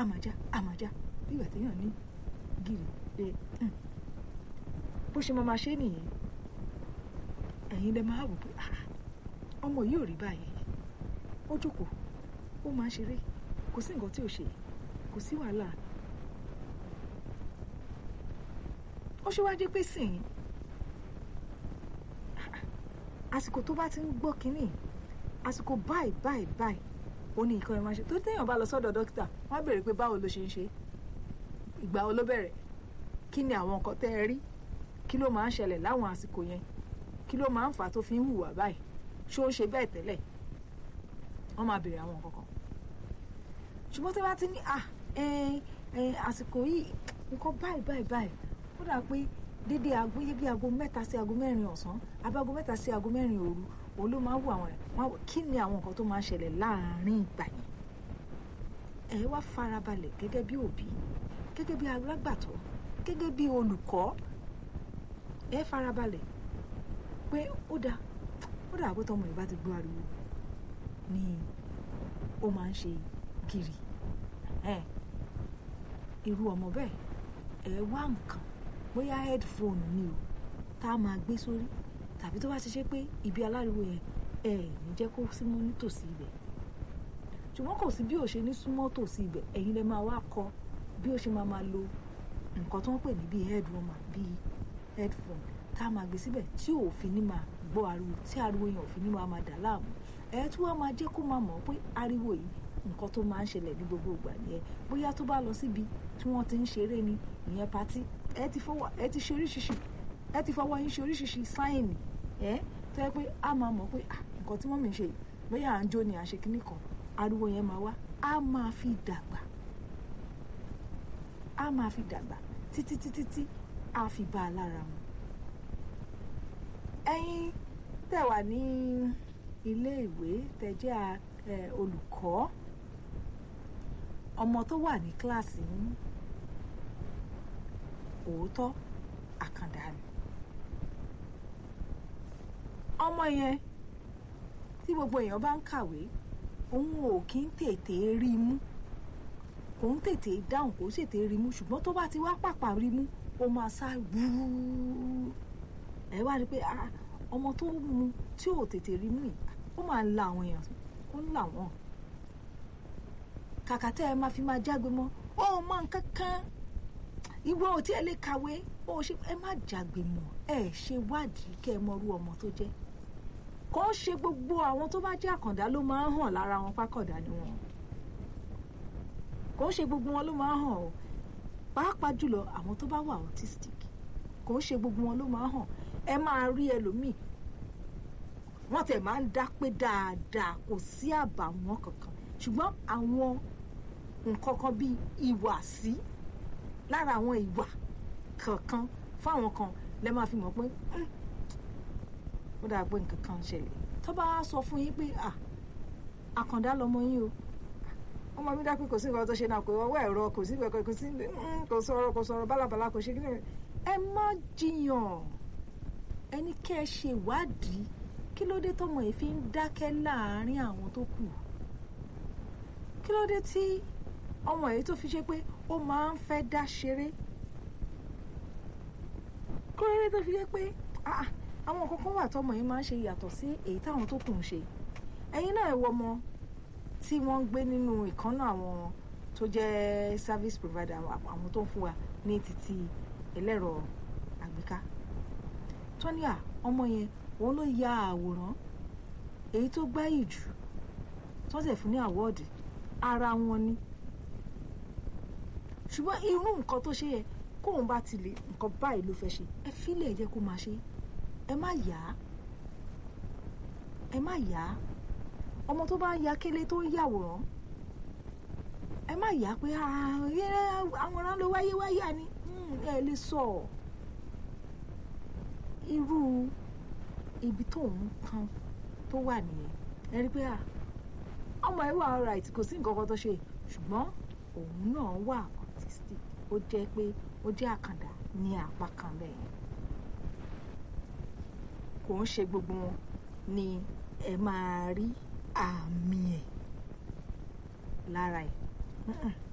àmàjá àmàjá bí ìgbà téèyàn ní gírì pé bó ṣe máa ma ṣe nìyẹn ẹ̀yin lẹ máa wò pé ọmọ yìí ò rí báyìí ó jókòó ó máa ń ṣeré kò sí nǹkan tí ò ṣe kò sí wàhálà ó ṣe wáá dé pé sìn àsìkò tó bá ti ń gbọ́ kínní àsìkò báyìí báyìí báyìí ó ní nǹkan ẹ̀ máa ṣe tó téèyàn bá lọ sọ́dọ̀ dókítà wọ́n á béèrè pé báwo ló ṣe ń ṣe ìgbà wo ló bẹ̀rẹ̀ kí ni àwọn nǹkan tẹ́ ẹ rí kí ló máa ń ṣẹlẹ̀ láwọn àsìkò yẹn kí ló máa ń fà á tó fi ń hùwà báyìí ṣé ó ń ṣe bẹ́ẹ̀ tẹ́lẹ̀ wọ́n máa béèrè àwọn nǹkan kan ṣùgbọ́n tí wọ́n bá ti ní à àsìkò yìí nǹkan báyìí báyìí báyìí ó dà pé dédé aago yé bí aago mẹ́ta sí aago mẹ́rin ọ̀sán àbí aago mẹ́ta sí aago mẹ́rin òru òun ló máa ń wù àwọn ẹ̀ wọ́n kí ni àwọn nǹkan tó máa ń ṣẹlẹ̀ láàárín ìgbà yẹn ẹ wá farabalẹ̀ gẹ́gẹ́ bí òbí gẹ́gẹ́ bí alágbàtọ́ gẹ́gẹ́ bí olùkọ́ ẹ farabalẹ̀ pé ó dáa ó dà pé tọmọ ìbá ti gbọ́ ariwo ni ó máa ń ṣe gírì irú ọmọ bẹ́ẹ̀ ẹ wá nǹkan bóyá headphone ni o tá a máa gbé sórí tàbí tó bá ti ṣe pé ibi aláriwo yẹn ẹ ní jẹ́ kó símọ́ nítòsí ibẹ̀ ṣùgbọ́n kò sí bí ó ṣe ní súnmọ́ tòsí ibẹ̀ ẹ̀yin lẹ máa wá kọ́ bí ó ṣe máa máa lo nǹkan tó ń pè ní bíi headroom bíi headphone tá a máa gbé síbẹ̀ tí òfin ní máa gbọ́ ariwo tí ariwo yẹn òfin ní máa máa dà láàmú ẹ tí wọ́n máa jẹ́ kó máa mọ̀ pé ariwo yìí nǹkan tó máa ń ṣẹlẹ̀ ní gbogbo ìgbà nìyẹn bóyá tó bá lọ síbi tí wọ́n ti ń ṣeré ni ìyẹn patí ẹ ti fọwọ́ ẹ ti ṣe oríṣiríṣi ẹ ti fọwọ́ yín ṣe oríṣiríṣi sáìnì ẹ tó yẹ pé a máa mọ̀ pé nǹkan tí mọ́mì ń ṣe bóyá à ń jó ni à ń ṣe kinní kan ariwo yẹn máa wá a máa fi dàgbà a máa fi dàgbà títí títí tí a fi bá a lára mu ẹ̀yin tẹ́ wà ní ilé ìwé tẹ́ jẹ́ olùkọ́ ọmọ tó wà ní kíláàsì yín òótọ́ àkàndá ni ọmọ yẹn tí gbogbo èèyàn bá ń kàwé òun ò kí ń tètè rí i mú kò ń tètè dáhùn kò ń tètè rí i mú ṣùgbọ́n tó bá ti wá pàpà rí i mú ó máa sá gbúrú ẹ wá rí i pé ọmọ tó mu tí ò tètè rí i mú yìí ó máa ń la àwọn èèyàn ó ń là wọ́n kàkà tẹ́ ẹ máa fi máa jágbe mọ́ ó mọ nǹkan kan ìwọ ò tí ẹ lè kàwé ó ṣe ẹ má jágbe mọ́ ẹ ṣe wádìí kẹ́ ẹ mọrú ọmọ tó jẹ́ kò ń ṣe gbogbo àwọn tó bá jẹ́ àkàndá ló máa ń hàn lára wọn pákọ̀dá ni wọn kò ń ṣe gbogbo wọn ló máa ń hàn o pàápàá jùlọ àwọn tó bá wà autistic kò ń ṣe gbogbo wọn ló máa ń hàn ẹ máa rí ẹlòmíì wọ́n tẹ̀ máa ń dá pé dáadáa kò sí àbàwọ́n kankan ṣùgbọ́n àwọn nǹkan kan bíi ìwàsí lára àwọn ìwà kankan fáwọn kan lẹ máa fi mọ̀ pé ó dáa pé nǹkan kan ń ṣẹlẹ̀ tó bá wá sọ fún yín pé àkàndá lọmọ yín o ọmọ mi dápẹ́ kò sí nǹkan tó ṣe náà kò ọwọ́ ẹ̀rọ kò sí kò sí kò sọ̀rọ̀ kò sọ̀rọ̀ bálabàla kò ṣe kí ni ẹ má jiyàn ẹni kẹ́ ẹ ṣe ìwádìí kí ló dé tọmọ yìí fi ń dákẹ́ láàárín àwọn tó kù kí ló dé tí ọmọ yìí tó fi ṣe pé ó máa ń fẹ́ dá ṣeré kí ló dé tó fi ṣe pé àwọn nǹkan kan wà tọmọ yìí máa ń ṣe yàtọ̀ sí èyí táwọn tó kù ń ṣe ẹ̀yin náà ẹ wọ ọmọ tí wọ́n ń gbé nínú ìkànnà àwọn tó jẹ́ service provider àwọn tó ń fún wa ní títí ẹlẹ́rọ àgbéká tọ́níà ọmọ yẹn òun ló ya àwòrán èyí tó gbáyì jù tó sì fún ní àwọ́ọ̀dì ara wọn ni ṣùgbọ́n irú nǹkan tó ṣe yẹ kóun bá ti lè nǹkan báyìí ló fẹ́ ṣe ẹ fílẹ̀ ẹ jẹ́ kó máa ṣe ẹ má yá ẹ má yá ọmọ tó bá ya kélé tó ń yàwòrán ẹ má yá pé àwòrán ló wáyé wáyà ni ẹ lè sọ irú ibi tó ń kan tó wà nìyẹn ẹ rí pé ọmọ ẹ wà alright kò sí nǹkan kan tó ṣe ṣùgbọ́n òun náà wà autistic ó jẹ́ pé ó jẹ́ àkàndá ní apá kan bẹ́ẹ̀ kò ń ṣe gbogbo wọn ni ẹ máa rí àmì ẹ̀ lára ẹ̀